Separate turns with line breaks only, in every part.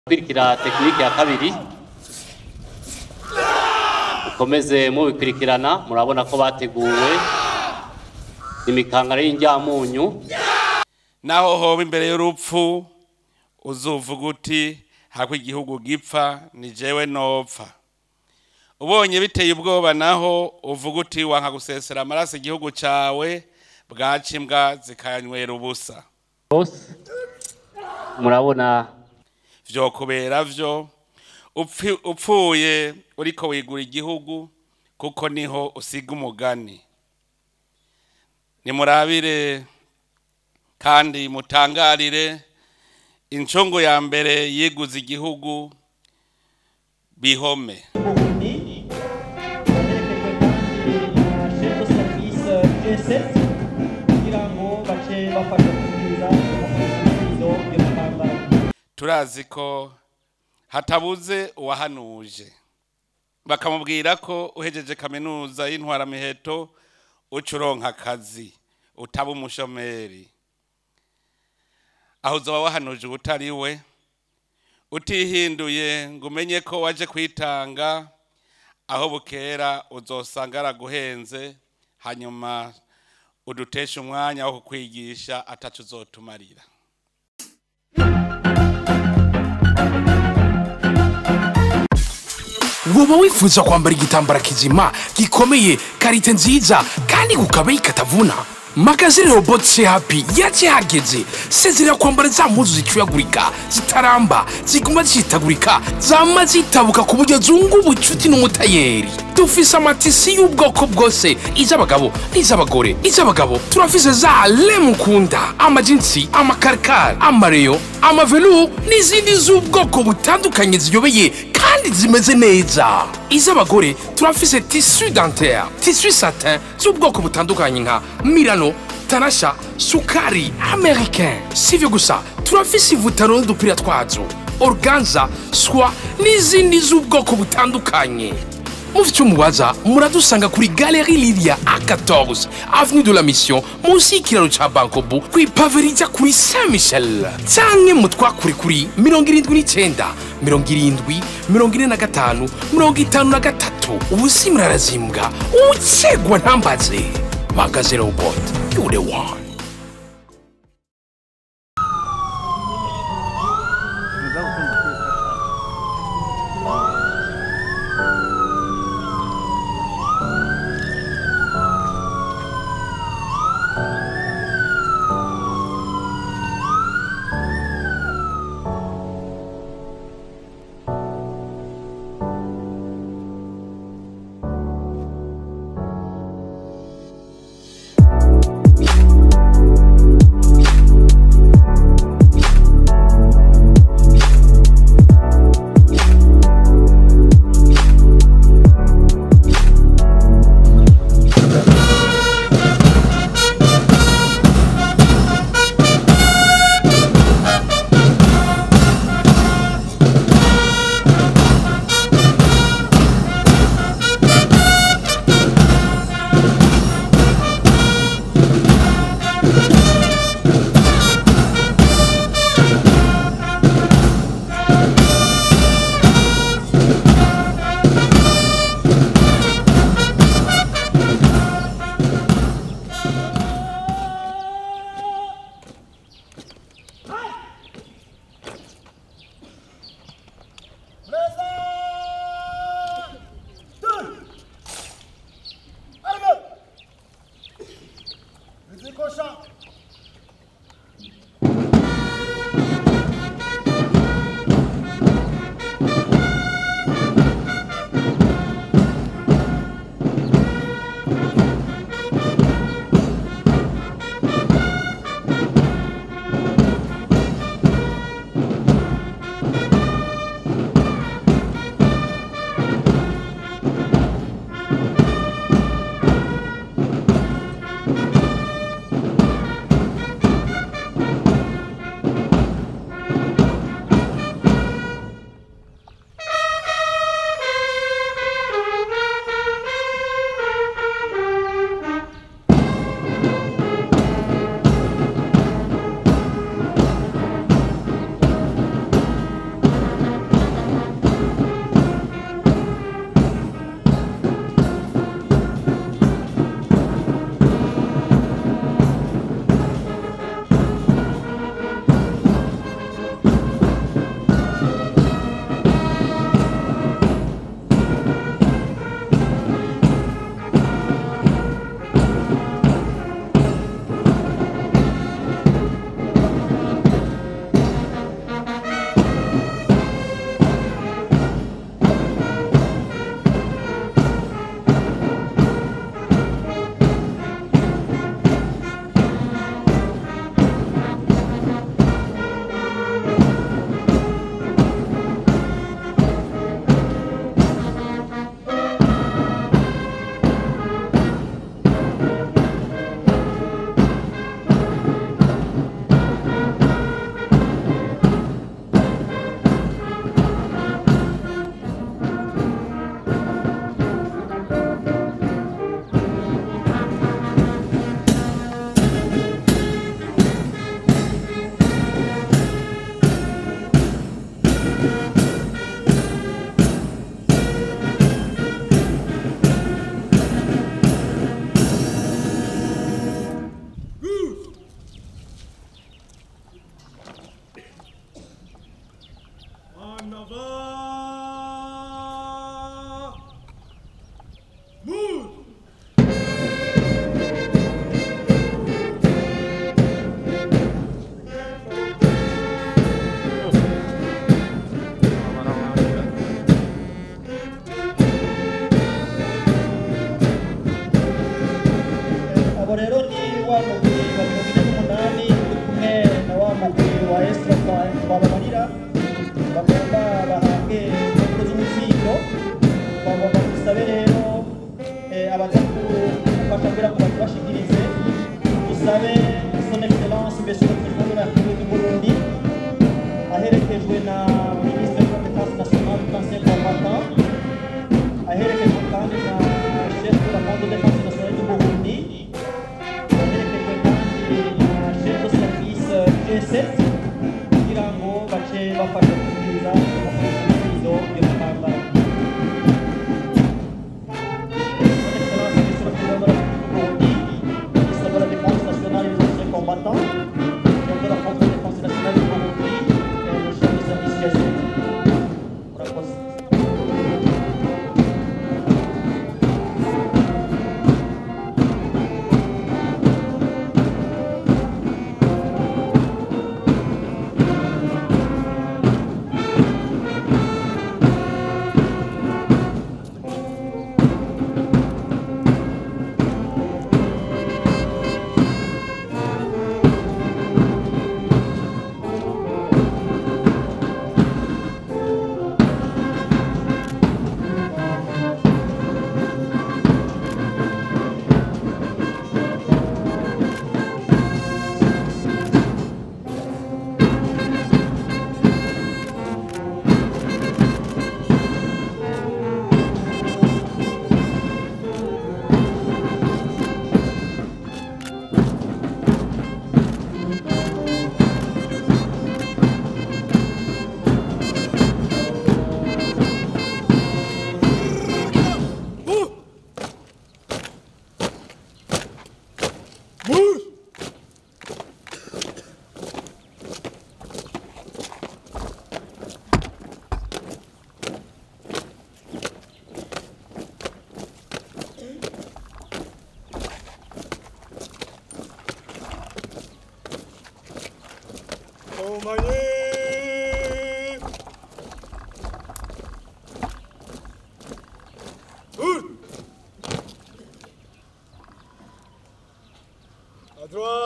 kurikira tekinike ya kabiri ukomeze mubikurikirana murabona ko bateguwe imikangara y'injyamunyu
naho hoba imbere y'urupfu uzuvuga uti hako igihugu gipfa ni jewe nopfa ubonye biteye ubwoba naho uvuga uti wanka gusesera amaraso igihugu cawe bwaca imbwa zikanywera ubusa
bose murabona
vyokubera vyo upfi- upfuye uriko wigura igihugu kuko niho usiga umugani nimurabire kandi mutangarire incungu ya mbere yiguze igihugu bihome
Burundi aherekejwe kandi na chef de service G7 kugira ngo bace bafasha kubwiriza ibisubizo by'umukambara
turazi ko hatabuze uwahanuje bakamubwira ko uhejeje kaminuza y'intwaramiheto uca uronka akazi utaba umushomeri aho uzoba wahanuje ubutari we utihinduye ngo umenye ko waje kwitanga aho bukera uzosanga araguhenze hanyuma uduteshe umwanya wo kukwigisha atacu uzotumarira
woba wifuza kwambara igitambara kizima gikomeye karite nziza kandi kukabeyi katavuna magazine robot happy yaje hageze sezerera kwambara za mpuzu zicuyagurika zitaramba ziguma zitagurika zama zitabuka ku buryo zunga ubucuti n'umutayeri dufise amatisi y'ubwoko bwose iz'abagabo n'iz'abagore iz'abagabo turafise za lemukunda amajinsi amakarikari amareyo amavelu n'izindi z'ubwoko butandukanye ziyobeye kandi zimeze neza iz'abagore turafise tisu dentaire tisu satin z'ubwoko butandukanye nka milano tanasha sukari americain sivyo gusa turafise ivutaro n'udupira twazo organza swa n'izindi z'ubwoko butandukanye mufite umubaza muradusanga kuri galeri lilia a14 avenue de la mission munsi y'ikiraro ca bankobu kw'ipave rijya kuri saint michel canke mutwakure kuri 79 70 45 53 ubusi murarazimbwa ucegwa ntambaze magaze robot you the one
bafasha kubwiriza amafunzo yo gutambara Son Excellence, Monsieur le Président de la République Burundi, ministre de la Défense nationale et des anciens combattants, chef de la Force de défense nationale du Burundi, et le chef de service GSE. Murakoze.
À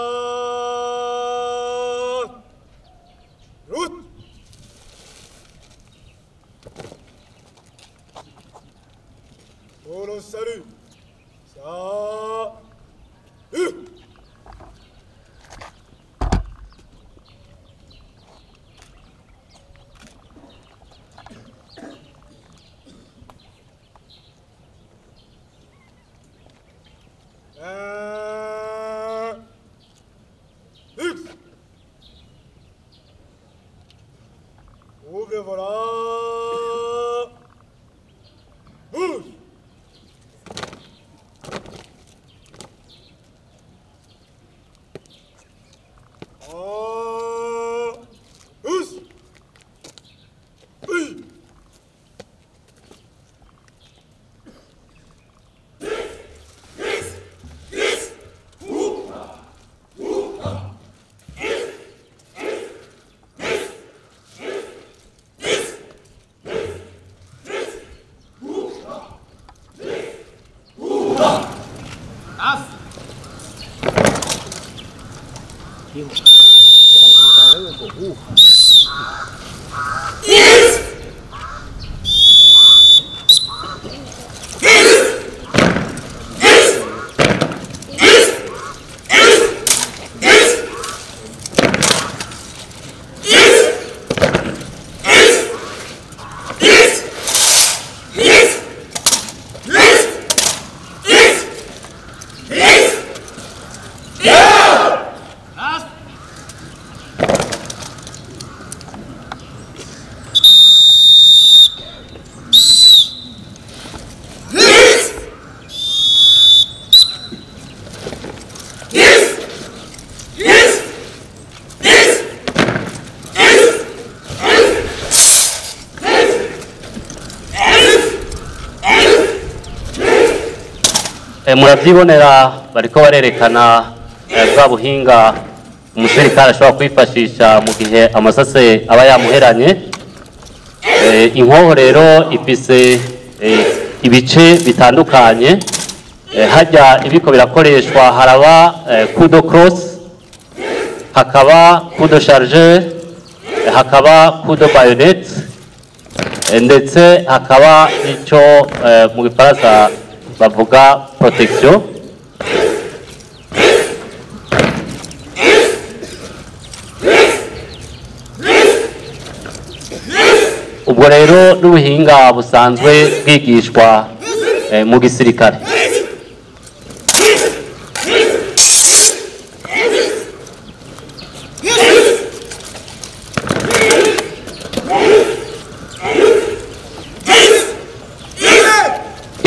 droite. Route. Pour le salut. Ça. Euh. Un. X. Ouvre voilà. Bouge. En. Pousse. Oui.
Eh, muravyibonera bariko barerekana eh, bwa buhinga umusirikare ashobora kwifashisha mu gihe amasase aba yamuheranye Eh, inkoho rero ifise eh, ibice bitandukanye Eh, harya ibiko birakoreshwa haraba eh, kudo cross hakaba kudo chargeur eh, hakaba kudo bayonet Eh, ndetse hakaba icyo eh, mu gifaransa bavuga protection ubwo rero n'ubuhinga busanzwe bwigishwa eh, mu gisirikare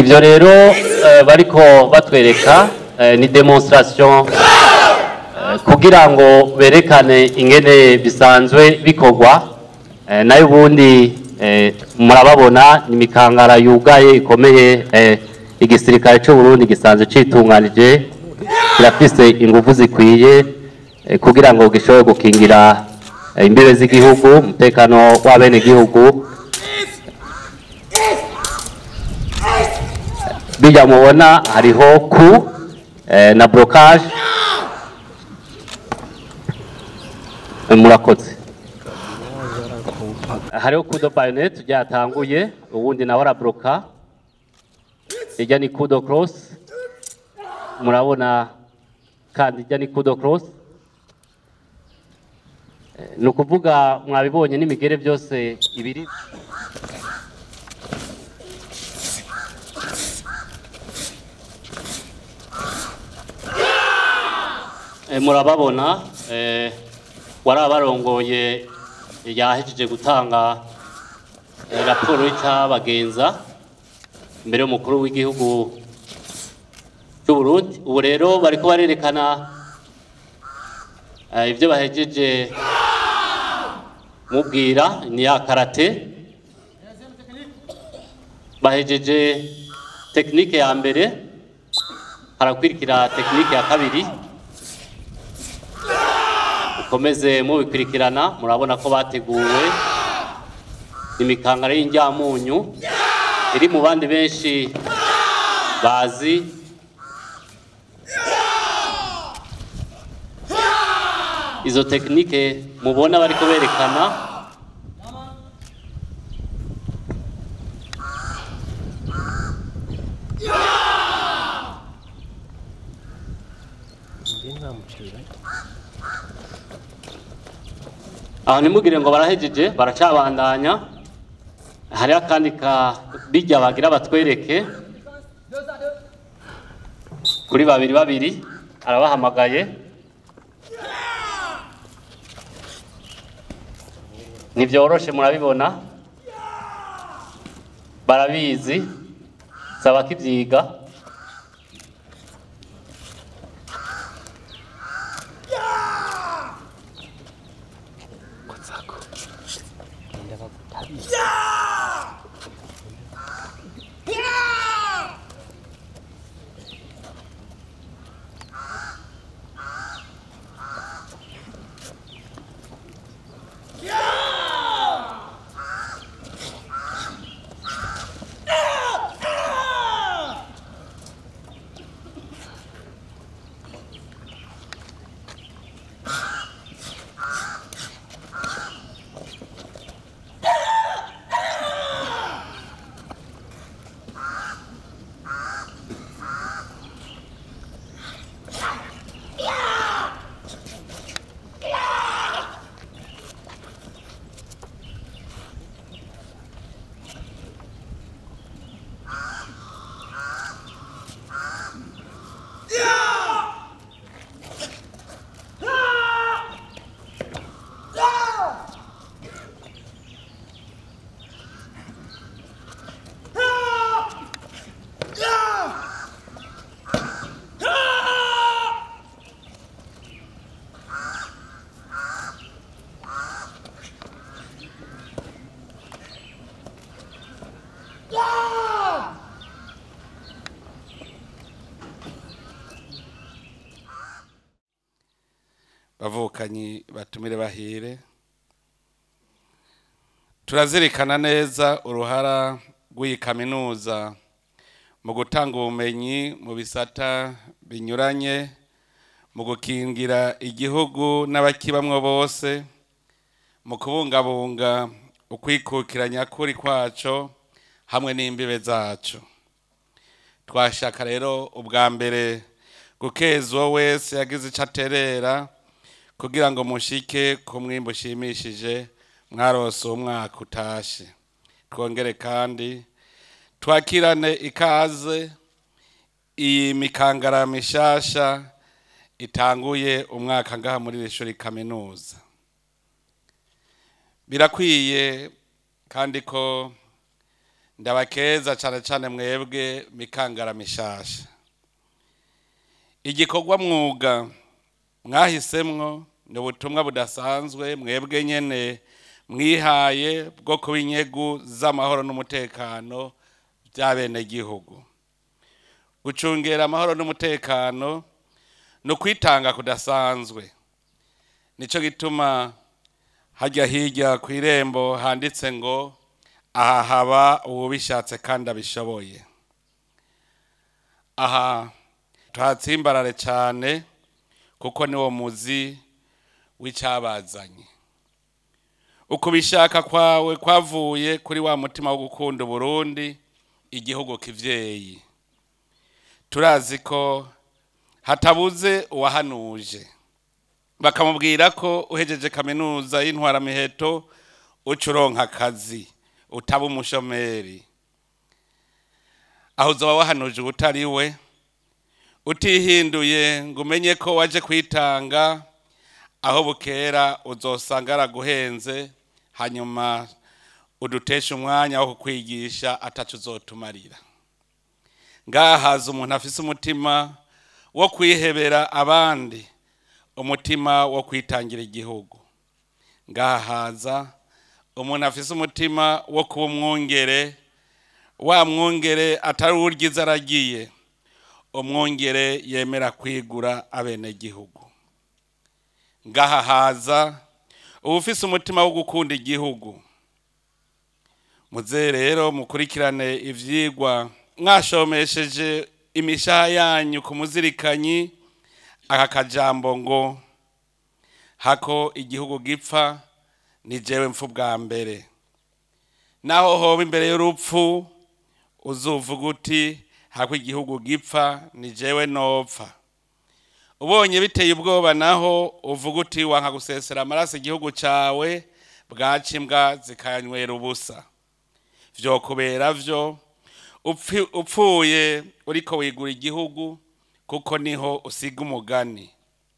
ivyo rero eh, bariko batwereka eh, ni demonstration eh, kugira ngo berekane ingene bisanzwe bikorwa eh, nayo ubundi eh, murababona ni imikangara yugaye ikomeye eh, igisirikare c'u Burundi gisanzwe citunganije kirafise ingufu zikwiye eh, kugira ngo gishobore gukingira eh, imbibe z'igihugu umutekano w'abenegihugu bijya mubona hariho ku eh, na blocage Eh, murakoze hariho kudo bayonet ryatanguye ubundi nawe arabloka ijya ni kudo cross murabona kandi ijya ni kudo cross Eh, ni ukuvuga mwabibonye n'imigere byose ibiri Eh, murababona eh, warabarongoye yahejeje gutanga eh, raporo y'icyabagenza imbere y'umukuru w'igihugu cy'u Burundi ubu rero bariko barerekana eh, ibyo bahejeje mubwira ni ya karate bahejeje tekinike ya mbere harakwirikira tekinike ya kabiri mukomeze mubikurikirana murabona ko bateguwe imikangara y'injyamunyu iri mu bandi benshi bazi izo tekinike mubona bariko berekana aho ntimugire ngo barahejeje baracabandanya hariho akandi ka bijya bagira batwereke kuri babiri babiri arabahamagaye ntibyoroshe murabibona barabizi saba kibyiga
bavukanyi batumire bahire turazirikana neza uruhara rw'iyi kaminuza mu gutanga ubumenyi mu bisata binyuranye mu gukingira igihugu n'abakibamwo bose mu kubungabunga ukwikukiranya kuri kwaco hamwe n'imbibe zaco twashaka rero ubwa mbere gukeza uwo wese yagize ico aterera kugira ngo mushike ku mwimbo ushimishije mwarose umwaka utashe twongere kandi twakirane ikaze iyi mikangara mishasha itanguye umwaka ngaha muri iri shuri kaminuza birakwiye kandi ko ndabakeza cyane cyane mwebwe mikangara mishasha igikorwa mwuga mwahisemwo ni ubutumwa budasanzwe mwebwe nyene mwihaye bwo kuba inyegu z'amahoro n'umutekano by'abenegihugu gucungera amahoro n'umutekano ni ukwitanga kudasanzwe nicyo gituma hajya hirya ku irembo handitse ngo aha haba uwubishatse kandi abishoboye aha tuhatsimbarare cyane kuko niwo muzi w'icyabazanye ukubishaka kwawe kwavuye kuri wa mutima wo gukunda uburundi igihugu kivyeyi turazi ko hatabuze uwahanuje bakamubwira ko uhejeje kaminuza y'intwaramiheto uca uronka akazi utaba umushomeri aho uzoba wahanuje ubutari we utihinduye ngo umenye ko waje kwitanga aho bukera uzosanga araguhenze hanyuma udutesha umwanya wo kukwigisha atacu uzotumarira ngaha haza umuntu afise umutima wo kwihebera abandi umutima wo kwitangira igihugu ngaha haza umuntu afise umutima wo kuba umwungere wa mwungere atari uryiza aragiye umwungere yemera kwigura abenegihugu ngaha haza uba ufise umutima wo gukunda igihugu muze rero mukurikirane ivyigwa mwashomesheje imishaha yanyu ku muzirikanyi aka kajambo ngo hako igihugu gipfa ni jewe mfu bwa mbere naho hoba imbere y'urupfu uzuvuga uti hako igihugu gipfa ni jewe nopfa ubonye biteye ubwoba naho uvuga uti wanka gusesera amaraso igihugu cawe bwaca imbwa zikayanywera ubusa vyokubera vyo upfi- upfuye uriko wigura igihugu kuko niho usiga umugani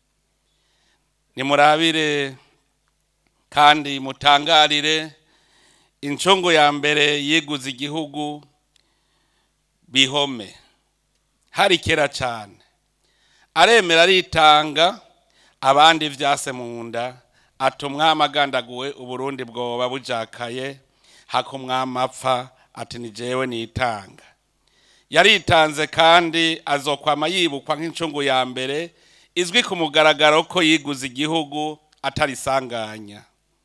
nimurabire kandi mutangarire incungu ya mbere yiguze igihugu bihome hari kera cyane aremera aritanga abandi vyase mu nda ati umwami agandaguwe uburundi bwoba bujakaye hako umwami apfa ati ni jewe nitanga yaritanze kandi azokwama yibukwa nk'incungu ya mbere izwi ku mugaragaro ko yiguze igihugu atarisanganya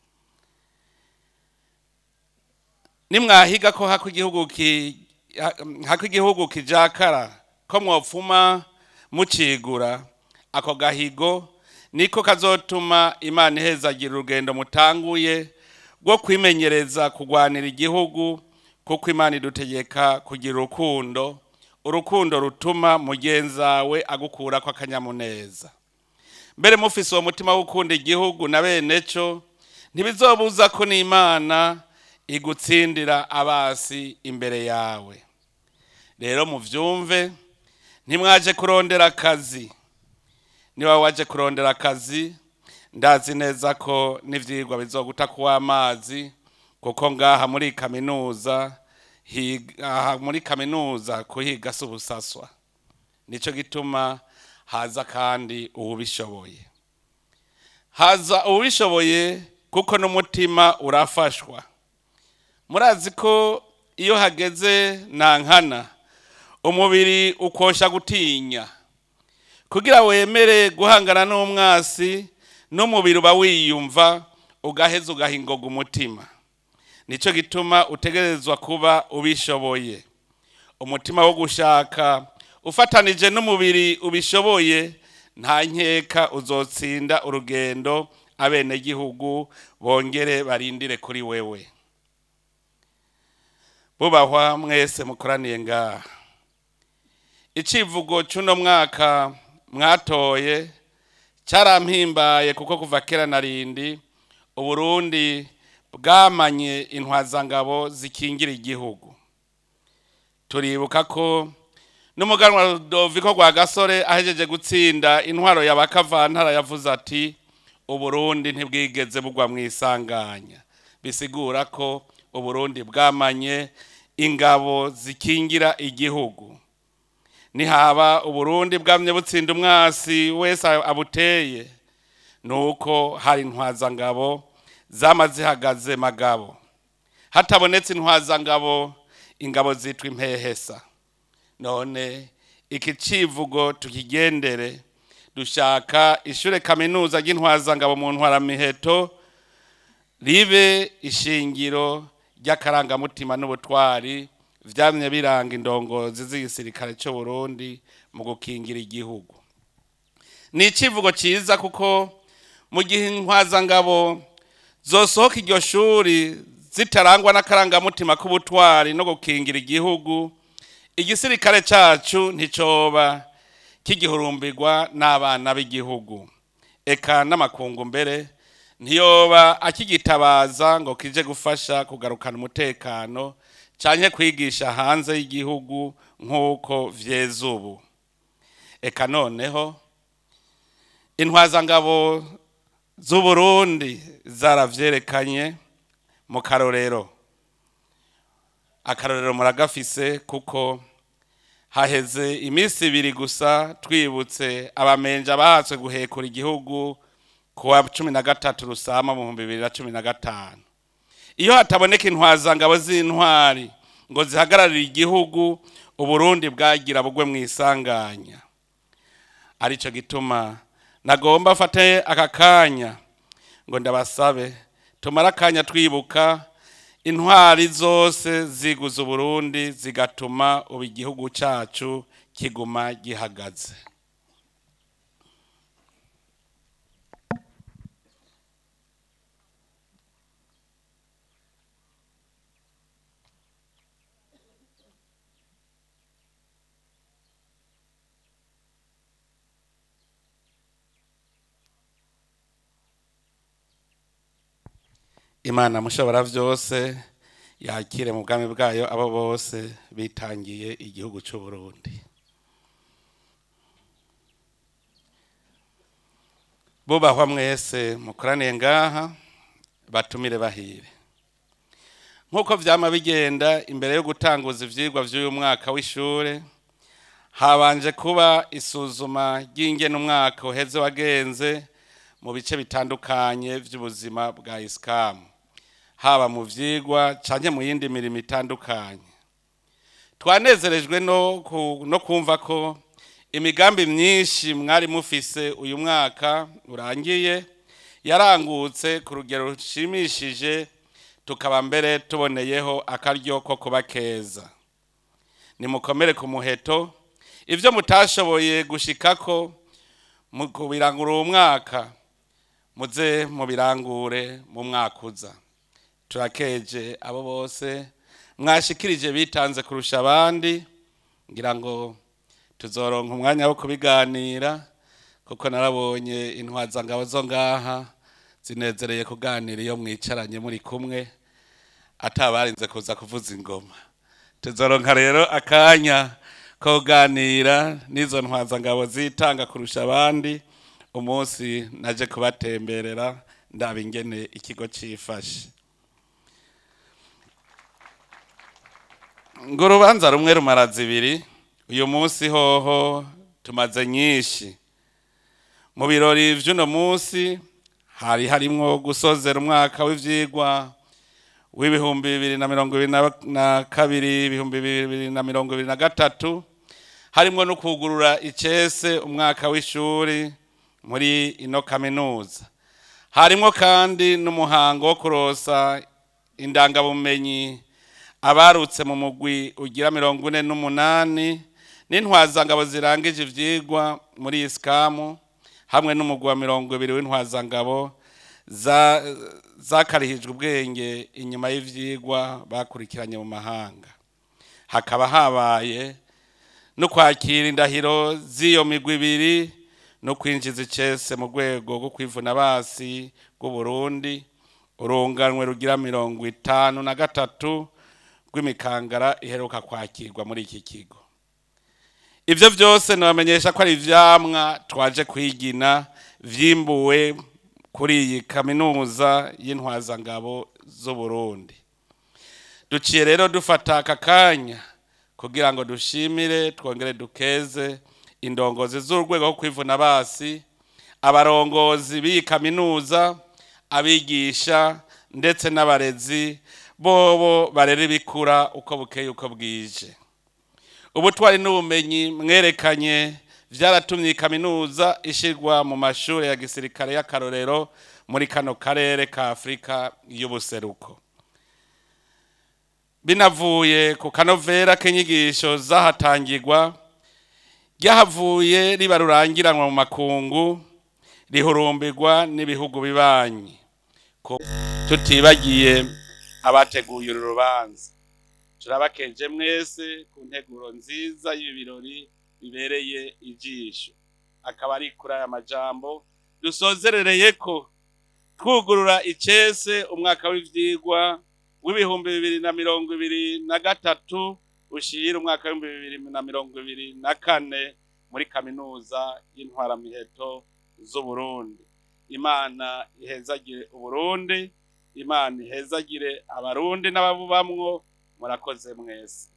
nimwahiga ko hako igihugu ki hako igihugu kijakara ko mwopfuma mucigura ako gahigo niko kazotuma imana ihezagira urugendo mutanguye rwo kwimenyereza kugwanira igihugu kuko imana idutegeka kugira urukundo urukundo rutuma mugenzawe agukura ko akanyamuneza mbere mufise uwo mutima wo gukunda igihugu na bene cyo ntibizobuza ko n'imana igutsindira abasi imbere yawe rero muvyumve ntimwaje kurondera akazi niba waje kurondera akazi ndazi neza ko n'ivyigwa bizoguta kuwa amazi kuko ngaha muri kaminuza higa- aha muri kaminuza kuhiga si ubusaswa nico gituma haza kandi uwubishoboye haza uwubishoboye kuko n'umutima urafashwa murazi ko iyo hageze nankana umubiri ukosha gutinya kugira wemere guhangana n'umwasi n'umubiri uba wiyumva ugaheza ugahingoga umutima nicyo gituma utegerezwa kuba ubishoboye umutima wo gushaka ufatanije n'umubiri ubishoboye nta nkeka uzotsinda urugendo abenegihugu bongere barindire kuri wewe bubahwa mwese mukoraniye ngaha icivugo cy'uno mwaka mwatoye cyarampimbaye kuko kuva kera na rindi uburundi bwamanye intwazangabo zikingira igihugu turibuka ko n'umuganwa Rudoviko rwa gasore ahejeje gutsinda intwaro ya bakavantara yavuze ati uburundi ntibwigeze bugwa mu isanganya bisigura ko uburundi bwamanye ingabo zikingira igihugu nihaba uburundi bwamye butsinda umwasi wese abuteye nuko hari intwazangabo zama zihagaze magabo hatabonetse intwazangabo ingabo zitwa impehesa none iki civugo tukigendere dushaka ishure kaminuza ry'intwazangabo mu ntwaramiheto ribe ishingiro ry'akarangamutima n'ubutwari vyamye biranga indongozi z'igisirikare c'u Burundi mu gukingira igihugu ni icivugo ciza kuko mu gihe intwazangabo zosohoka iryo shuri zitarangwa n'akarangamutima k'ubutwari no gukingira igihugu igisirikare cacu nticoba kigihurumbirwa n'abana b'igihugu eka n'amakungu mbere ntiyoba akigitabaza ngo kije gufasha kugarukana umutekano canke kwigisha hanze y'igihugu nk'uko vyeze ubu eka noneho intwazangabo z'uburundi zaravyerekanye mu karorero akarorero muragafise kuko haheze iminsi ibiri gusa twibutse abamenja bahatswe guhekura igihugu kuwa cumi na gatatu rusama mu bihumbi bibiri na cumi na gatanu iyo hataboneka intwazangabo z'intwari ngo zihagararire igihugu uburundi bwagira bugwe mu isanganya arico gituma nagomba afate aka kanya ngo ndabasabe tumare akanya twibuka intwari zose ziguza uburundi zigatuma ubu igihugu cacu kiguma gihagaze imana mushobora byose yakire mu bwami bwayo abo bose bitangiye igihugu cy'u Burundi bubahwa mwese mukoraniye ngaha batumire bahire nk'uko byama bigenda imbere yo gutanguza ivyigwa by'uyu mwaka w'ishure habanje kuba isuzuma ry'ingene umwaka uheze wagenze mu bice bitandukanye by'ubuzima bwa isikamu haba mu vyigwa canke mu yindi mirimo itandukanye twanezerejwe no, ku, no kumva ko imigambi myinshi mwari mufise uyu mwaka urangiye yarangutse ku rugero rushimishije tukaba mbere tuboneyeho akaryo ko kuba keza nimukomere ku muheto ivyo mutashoboye gushikako mu kubirangura uwo mwaka muze mubirangure mu mwaka uza turakeje abo bose mwashikirije bitanze kurusha abandi ngira ngo tuzoronka umwanya wo kubiganira kuko narabonye intwazangabo zo ngaha zinezereye kuganira iyo mwicaranye muri kumwe atabarinze kuza kuvuza ingoma tuzoronka rero akanya ko kuganira n'izo ntwazangabo zitanga kurusha abandi umunsi naje kubatemberera ndaba ingene ikigo cifashe ngo urubanza rumwe rumara zibiri uyu munsi hoho tumaze nyinshi mu birori vy'uno munsi hari harimwo gusozera umwaka w'ivyigwa w'ibihumbi bibiri na mirongo ibiri na- na kabiri ibihumbi bibiri na mirongo ibiri na gatatu harimwo no kugurura icese umwaka w'ishuri muri ino kaminuza harimwo kandi n'umuhango wo kurosa indangabumenyi abarutse mu mugwi ugira mirongo ine n'umunani n'intwazangabo zirangije ivyigwa muri isikamu hamwe n'umugwi wa mirongo ibiri w'intwazangabo za- zakarihijwe ubwenge inyuma y'ivyigwa bakurikiranye mu mahanga hakaba habaye no kwakira indahiro z'iyo migwi ibiri no kwinjiza icese mu rwego rwo kwivuna basi rw'uburundi urunganwe rugira mirongo itanu na gatatu rw'imikangara iheruka kwakirwa muri iki kigo ivyo vyose nabamenyesha ko ari ivyamwa twaje kwigina vyimbuwe kuri iyi kaminuza y'intwazangabo z'uburundi duciye rero dufata aka kanya kugira ngo dushimire twongere dukeze indongozi z'urwego rwo kwivuna basi abarongozi b'iyi kaminuza abigisha ndetse n'abarezi bobo barera ibikura uko bukeye uko bwije ubutwari n'ubumenyi mwerekanye byaratumye iyi kaminuza ishyirwa mu mashuri ya gisirikare y'akarorero muri kano karere ka afurika y'ubuseruko binavuye ku kanovera k'inyigisho zahatangirwa ryahavuye riba rurangiranwa mu makungu rihurumbirwa n'ibihugu bibanyi Ko- tutibagiye abateguye uru rubanza turabakeje mwese ku nteguro nziza y'ibi birori bibereye ijisho akaba ari kuri aya majambo dusozerereye ko twugurura icese umwaka w'ivyigwa w'ibihumbi bibiri na mirongo ibiri na gatatu ushira umwaka w'ibihumbi bibiri na mirongo ibiri na kane muri kaminuza y'intwaramiheto z'uburundi imana ihezagire uburundi imana ihezagire abarundi n'ababubamwo murakoze mwese